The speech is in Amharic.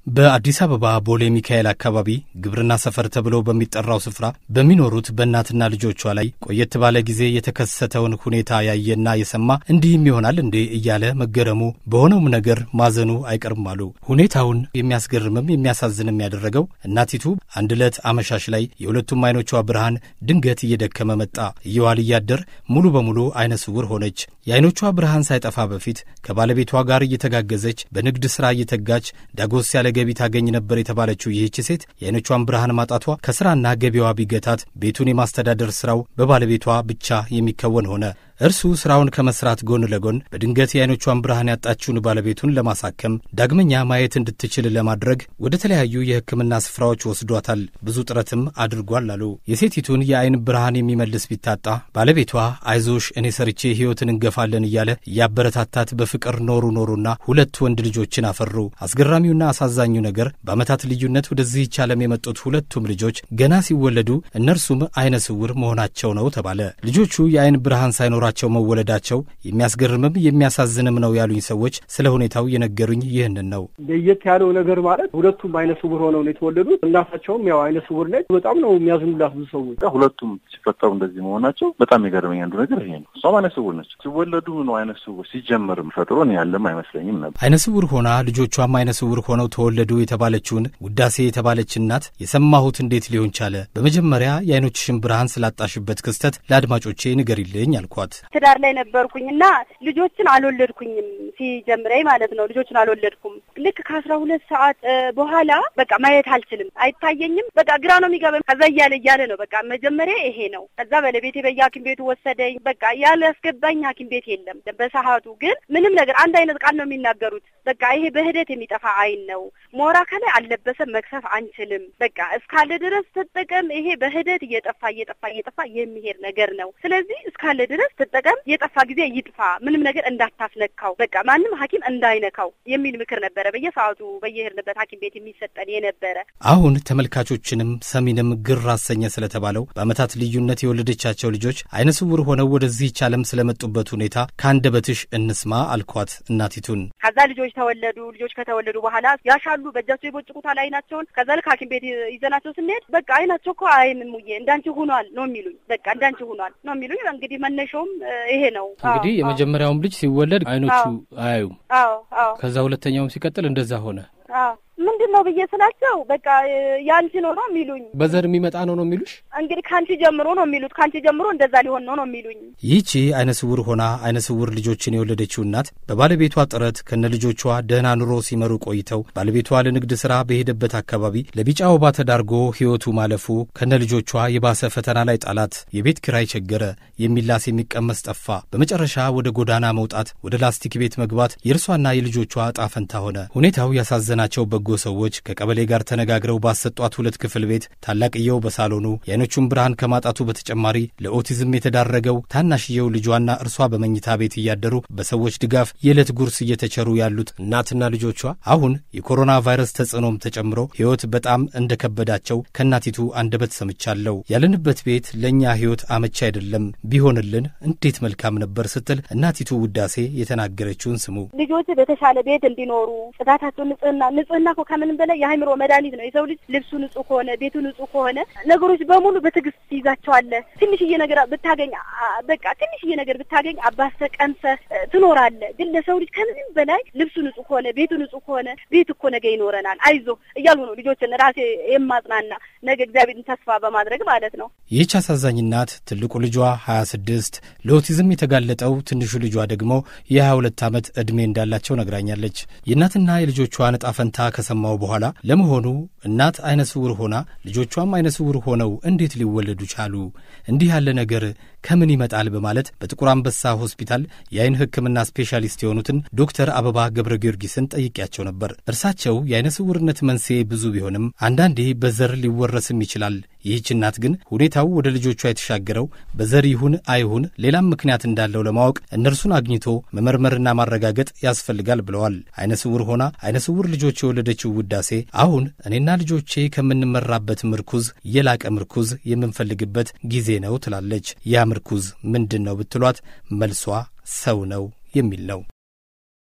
በአዲስ አበባ ቦሌ ሚካኤል አካባቢ ግብርና ሰፈር ተብሎ በሚጠራው ስፍራ በሚኖሩት በእናትና ልጆቿ ላይ ቆየት ባለ ጊዜ የተከሰተውን ሁኔታ ያየና የሰማ እንዲህም ይሆናል እንዴ እያለ መገረሙ በሆነውም ነገር ማዘኑ አይቀርም አሉ። ሁኔታውን የሚያስገርምም የሚያሳዝንም ያደረገው እናቲቱ አንድ ዕለት አመሻሽ ላይ የሁለቱም አይኖቿ ብርሃን ድንገት እየደከመ መጣ። እየዋል እያደር ሙሉ በሙሉ አይነ ስውር ሆነች። የአይኖቿ ብርሃን ሳይጠፋ በፊት ከባለቤቷ ጋር እየተጋገዘች በንግድ ሥራ እየተጋች ዳጎስ ያለ ገቢ ታገኝ ነበር የተባለችው ይህች ሴት የአይኖቿን ብርሃን ማጣቷ ከስራና ገቢዋ ቢገታት ቤቱን የማስተዳደር ስራው በባለቤቷ ብቻ የሚከወን ሆነ። እርሱ ስራውን ከመስራት ጎን ለጎን በድንገት የአይኖቿን ብርሃን ያጣችውን ባለቤቱን ለማሳከም ዳግመኛ ማየት እንድትችል ለማድረግ ወደ ተለያዩ የሕክምና ስፍራዎች ወስዷታል። ብዙ ጥረትም አድርጓል አሉ። የሴቲቱን የአይን ብርሃን የሚመልስ ቢታጣ ባለቤቷ አይዞሽ እኔ ሰርቼ ሕይወትን እንገፋለን እያለ እያበረታታት በፍቅር ኖሩ ኖሩና ሁለት ወንድ ልጆችን አፈሩ። አስገራሚውና አሳዛኙ ነገር በዓመታት ልዩነት ወደዚህች ዓለም የመጡት ሁለቱም ልጆች ገና ሲወለዱ እነርሱም አይነ ስውር መሆናቸው ነው ተባለ። ልጆቹ የአይን ብርሃን ሳይኖራ ቸው መወለዳቸው የሚያስገርምም የሚያሳዝንም ነው ያሉኝ ሰዎች ስለ ሁኔታው የነገሩኝ ይህንን ነው። ለየት ያለው ነገር ማለት ሁለቱም አይነ ስውር ሆነው ነው የተወለዱት። እናታቸውም ያው አይነ ስውር ነች። በጣም ነው የሚያዝኑላት ብዙ ሰዎች። ሁለቱም ሲፈጠሩ እንደዚህ መሆናቸው በጣም የገረመኝ አንዱ ነገር ይሄ ነው። እሷም አይነ ስውር ነች። ሲወለዱ ነው አይነ ስውር ሲጀመርም ፈጥሮ ያለም አይመስለኝም ነበር። አይነ ስውር ሆና ልጆቿም አይነ ስውር ሆነው ተወለዱ የተባለችውን ውዳሴ የተባለች እናት የሰማሁት እንዴት ሊሆን ቻለ? በመጀመሪያ የአይኖችሽን ብርሃን ስላጣሽበት ክስተት ለአድማጮቼ ንገሪልኝ አልኳት። ትዳር ላይ ነበርኩኝ እና ልጆችን አልወለድኩኝም። ሲጀምረኝ ማለት ነው ልጆችን አልወለድኩም። ልክ ከአስራ ሁለት ሰዓት በኋላ በቃ ማየት አልችልም፣ አይታየኝም። በቃ ግራ ነው የሚገባኝ። ከዛ እያለ እያለ ነው በቃ መጀመሪያ ይሄ ነው። ከዛ ባለቤቴ በየሐኪም ቤቱ ወሰደኝ። በቃ ያላስገባኝ ሐኪም ቤት የለም በሰዓቱ ግን ምንም ነገር አንድ አይነት ቃል ነው የሚናገሩት። በቃ ይሄ በሂደት የሚጠፋ አይን ነው። ሞራ ከላይ አልለበሰም፣ መክሰፍ አንችልም። በቃ እስካለ ድረስ ትጠቀም። ይሄ በሂደት እየጠፋ እየጠፋ እየጠፋ የሚሄድ ነገር ነው። ስለዚህ እስካለ ድረስ ትጠቀም፣ የጠፋ ጊዜ ይጥፋ፣ ምንም ነገር እንዳታስነካው፣ በቃ ማንም ሐኪም እንዳይነካው የሚል ምክር ነበረ በየሰዓቱ በየሄድንበት ሐኪም ቤት የሚሰጠን የነበረ። አሁን ተመልካቾችንም ሰሚንም ግር አሰኘ ስለተባለው በዓመታት ልዩነት የወለደቻቸው ልጆች አይነ ስውር ሆነው ወደዚህች ዓለም ስለመጡበት ሁኔታ ከአንደበትሽ እንስማ አልኳት እናቲቱን። ከዛ ልጆች ተወለዱ። ልጆች ከተወለዱ በኋላ ያሻሉ፣ በእጃቸው ይቦጭቁታል አይናቸውን። ከዛ ልክ ሐኪም ቤት ይዘናቸው ስንሄድ በቃ አይናቸው እኮ አይንም ሙዬ እንዳንቺ ሆኗል ነው የሚሉኝ። በቃ እንዳንቺ ሆኗል ነው የሚሉኝ። እንግዲህ መነሻውም ይሄ ነው። እንግዲህ የመጀመሪያውም ልጅ ሲወለድ አይኖቹ አያዩም። አዎ አዎ። ከዛ ሁለተኛውም ሲቀጥል እንደዛ ሆነ። አዎ ምንድን ነው ብዬ ስላቸው በቃ ያንቺ ነው ነው የሚሉኝ። በዘር የሚመጣ ነው ነው የሚሉሽ? እንግዲህ ከአንቺ ጀምሮ ነው የሚሉት። ከአንቺ ጀምሮ እንደዛ ሊሆን ነው ነው የሚሉኝ። ይህቺ አይነ ስውር ሆና አይነ ስውር ልጆችን የወለደችው እናት በባለቤቷ ጥረት ከነ ልጆቿ ደህና ኑሮ ሲመሩ ቆይተው ባለቤቷ ለንግድ ሥራ በሄደበት አካባቢ ለቢጫ ወባ ተዳርጎ ሕይወቱ ማለፉ ከነ ልጆቿ የባሰ ፈተና ላይ ጣላት። የቤት ኪራይ ቸገረ፣ የሚላስ የሚቀመስ ጠፋ። በመጨረሻ ወደ ጎዳና መውጣት፣ ወደ ላስቲክ ቤት መግባት የእርሷና የልጆቿ ዕጣ ፈንታ ሆነ። ሁኔታው ያሳዘናቸው በጎ ሰዎች ከቀበሌ ጋር ተነጋግረው ባሰጧት ሁለት ክፍል ቤት ታላቅየው በሳሎኑ የአይኖቹን ብርሃን ከማጣቱ በተጨማሪ ለኦቲዝም የተዳረገው ታናሽየው ልጇና እርሷ በመኝታ ቤት እያደሩ በሰዎች ድጋፍ የዕለት ጉርስ እየተቸሩ ያሉት እናትና ልጆቿ አሁን የኮሮና ቫይረስ ተጽዕኖም ተጨምሮ ሕይወት በጣም እንደከበዳቸው ከእናቲቱ አንደበት ሰምቻለሁ። ያለንበት ቤት ለእኛ ሕይወት አመቺ አይደለም፣ ቢሆንልን እንዴት መልካም ነበር ስትል እናቲቱ ውዳሴ የተናገረችውን ስሙ። ልጆች በተሻለ ቤት እንዲኖሩ ጽዳታቸው፣ ንጽህና ንጽህና እኮ ከምንም በላይ የአእምሮ መድኃኒት ነው። የሰው ልጅ ልብሱ ንጹህ ከሆነ ቤቱ ንጹህ ከሆነ ነገሮች በሙሉ በትዕግስት ትይዛቸዋለህ። ትንሽዬ ነገር ብታገኝ በቃ ትንሽዬ ነገር ብታገኝ አባሰ ቀምሰ ትኖራለህ። ግን ለሰው ልጅ ከምንም በላይ ልብሱ ንጹህ ከሆነ ቤቱ ንጹህ ከሆነ ቤት እኮ ነገ ይኖረናል፣ አይዞ እያሉ ነው ልጆችን ራሴ የማጽናና ነገ እግዚአብሔርን ተስፋ በማድረግ ማለት ነው። ይህች አሳዛኝ እናት ትልቁ ልጇ ሀያ ስድስት ለኦቲዝም የተጋለጠው ትንሹ ልጇ ደግሞ የሀያ ሁለት ዓመት ዕድሜ እንዳላቸው ነግራኛለች። የእናትና የልጆቿን ዕጣ ፈንታ ከሰማው በኋላ ለመሆኑ እናት አይነ ስውር ሆና ልጆቿም አይነ ስውር ሆነው እንዴት ሊወለዱ ቻሉ? እንዲህ ያለ ነገር ከምን ይመጣል? በማለት በጥቁር አንበሳ ሆስፒታል የአይን ሕክምና ስፔሻሊስት የሆኑትን ዶክተር አበባ ገብረ ጊዮርጊስን ጠይቄያቸው ነበር። እርሳቸው የአይነ ስውርነት መንስኤ ብዙ ቢሆንም አንዳንዴ በዘር ሊወረስም ይችላል። ይህች እናት ግን ሁኔታው ወደ ልጆቿ የተሻገረው በዘር ይሁን አይሁን ሌላም ምክንያት እንዳለው ለማወቅ እነርሱን አግኝቶ መመርመርና ማረጋገጥ ያስፈልጋል ብለዋል። አይነ ስውር ሆና አይነ ስውር ልጆች የወለደችው ውዳሴ አሁን እኔና ልጆቼ ከምንመራበት ምርኩዝ የላቀ ምርኩዝ የምንፈልግበት ጊዜ ነው ትላለች። ያ ምርኩዝ ምንድን ነው ብትሏት መልሷ ሰው ነው የሚል ነው።